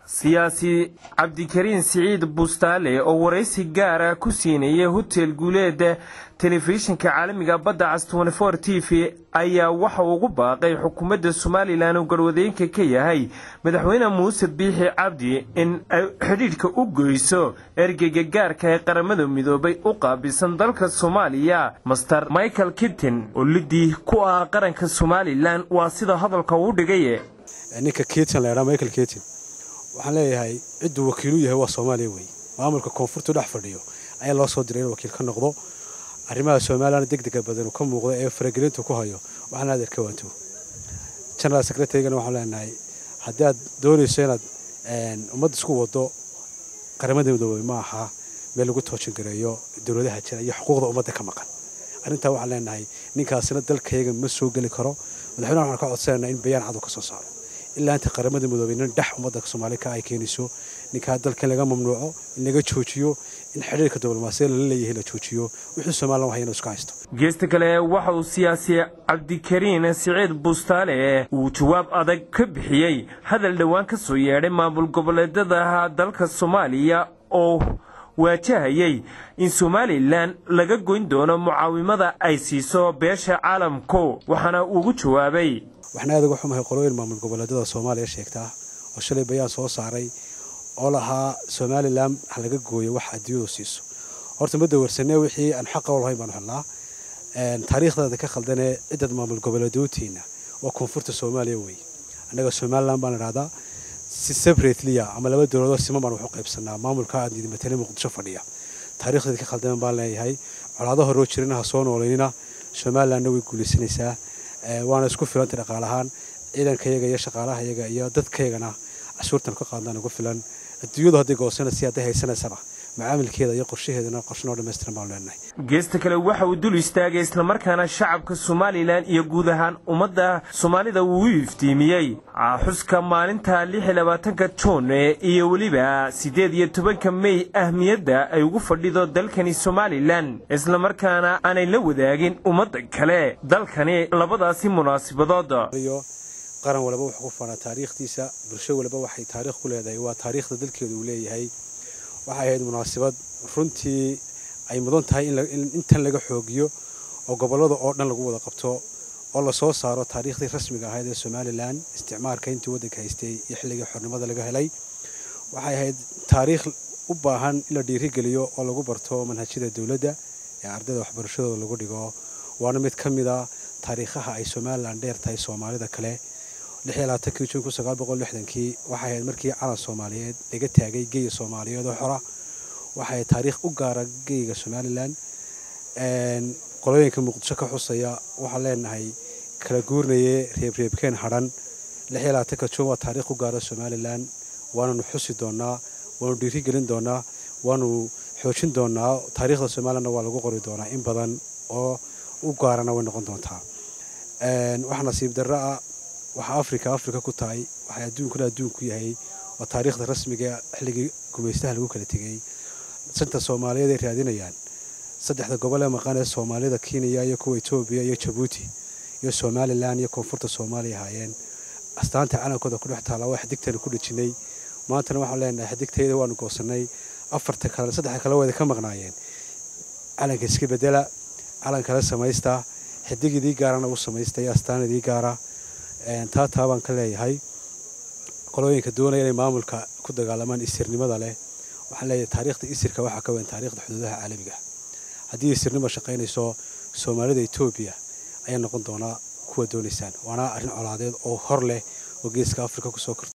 siyaasi cabdikariin siciid bustaale oo waraysi gaara ku siinayay hotel guuleed telefishinka caalamiga badda cas t v ayaa waxa ugu baaqay xukuumadda somalilan oo garwadeenka ka yahay madaxweyne muuse biixi cabdi in ay xidhiidhka u goyso ergeyga gaarka ee qaramada midoobay u qaabilsan dalka soomaaliya master michael kittin oo lidii ku ah qaranka somalilan waa sida hadalka uu dhigay ninka kitin laydhaa michael kitin waxaan leeyahay cidduu wakiilu yahay waa soomaaliya wey maamulka koonfurtu dhex fadhiyo ayaa loo soo diray in wakiil ka noqdo arrimaha somalilan degdega badan ka muuqda ee faragelinta ku hayo waxaan aad erka waanto general secretarygana waxaan leenahay haddii aad doonayso inaad ummadda isku wado qaramada midoobey ma aha meel lagu toojin gareeyo dowladaha jira iyo xuquuqda ummadda ka maqan arrintaa waxaan leenahay ninkaasina dalkayaga ma soo geli karo madaxweynaha waxaan ka codsanayna in bayaan cadu ka soo saaro ilaa inta qaramada midoobey nin dhex ummadda soomaaliya ka ay keenayso ninkaa dalka in laga mamnuuco in laga joojiyo in xidhiirka diblomaasiyada lala leeyahay la joojiyo wixii somalilan waxay inuu iska haysto geesta kale waxa uu siyaasi cabdikariin siciid bustaale uu jawaab adag ka bixiyey hadal dhowaan ka soo yeedhay maamul goboleedada dalka soomaaliya oo waajahayay in somalilan laga goyn doono mucaawimada ay siiso beesha caalamku waxaana ugu jawaabay waxaan aad uga xumahay qolooyin maamul goboleedada soomaaliya sheegtaa oo shalay bayaan soo saaray oo lahaa somalilan ha laga gooyo wax adduunyadu siiso horta ma dawarsanee wixii aan xaqa u lahayn baanu helnaa taariikhdaada ka khaldanee ciddad maamul goboleedootiina waa koonfurta soomaaliya wey annaga somalilan baan idhahdaa si separateliya ama laba dowladoo siman baan waxu qaybsanaa maamulka aad matale muqdisho fadhiya taarikhdeeda ka khaldaman baan leeyahay colaado horoo jirina ha soo nooleynina somalilanna way guulaysanaysaa waana isku filanta dhaqaalahaan ciidankayaga iyo shaqaalahayaga iyo dadkaygana cashuurtan ka qaadnaan ugu filan adduunyadu hadday goosanaysa hadday haysanaysaba macaamilkeeda iyo qorshaheedana qorshanoo dhammaystiran baanu leenahay geesta kale waxa uu dul istaagay islamarkaana shacabka somalilan iyo guud ahaan ummadda soomaalida uu u iftiimiyey xuska maalinta lix iyo labaatanka juun iyo weliba siddeed iyo tobanka mey ahmiyadda ay ugu fadhido dalkani somalilan islamarkaana aanay la wadaagin ummadda kale dalkani labadaasi munaasibadood qaran walba wuxuu ku faanaa taariikhdiisa bulsho walba waxay taariikh ku leedahay waa taariikhda dalkeedu uu leeyahay waxay ahayd munaasabad runtii ay mudan tahay in intan laga xoogiyo oo gobollada oo dhan lagu wada qabto oo lasoo saaro taariikhdii rasmiga ahayd ee somalilan isticmaalka intii waddanka haystay iyo xilligii xornimada laga helay waxay ahayd taariikh u baahan in la dhiirigeliyo oo lagu barto manhajyada dowladda ee ardayda waxbarashadooda lagu dhigo waana mid ka mid a taariikhaha ay somalilan dheer tahay soomaalida kale kii juun waxay ahayd markii calan soomaaliyeed laga taagay geya soomaaliyeed oo xora waxay ahayd taariikh u gaara geyga somalilan qolooyinka muqdisho ka xusaya waxaan leenahay kala guurnaye reebreebkeen hadhan juun waa taariikh u gaara somalilan waananu xusi doonaa waanu dhiirigelin doonaa waanu xoojin doonaa taariikhda somalilanna waa lagu qori doonaa in badan oo u gaarana way noqon doontaa wax nasiib darro ah waxaa africa africa ku tahay waxay adduunkuna adduunku yahay waa taariikhda rasmiga xilligii gumaystaha lagu kala tegey santa soomaaliyeed ay raadinayaan saddexda gobol ee maqan ee soomaalida kenya iyo kuwa etoobiya iyo jabuuti iyo somalilan iyo koonfurta soomaaliya ahaayeen astaanta calankooda ku dhex taalla waa xidigtana ku dhejinay maantana waxaan leenahay xidigtayda waanu goosanay afarta kale saddexda kale wayda ka maqnaayeen calanka iska bedela calan kale samaysta xidig idii gaarana u samaysta iyo astaan idii gaara taa taa baan ka leeyahay qolooyinka doonaya inay maamulka ku dagaalamaan isirnimada leh waxaan leeyahay taariikhda isirka waxaa ka weyn taariikhda xuduudaha caalamiga haddii isirnimo shaqaynayso soomaalida etoobiya ayaa noqon doonaa kuwa doonaysaan waana arrin colaadeed oo hor leh oo geeska afrika kusoo korta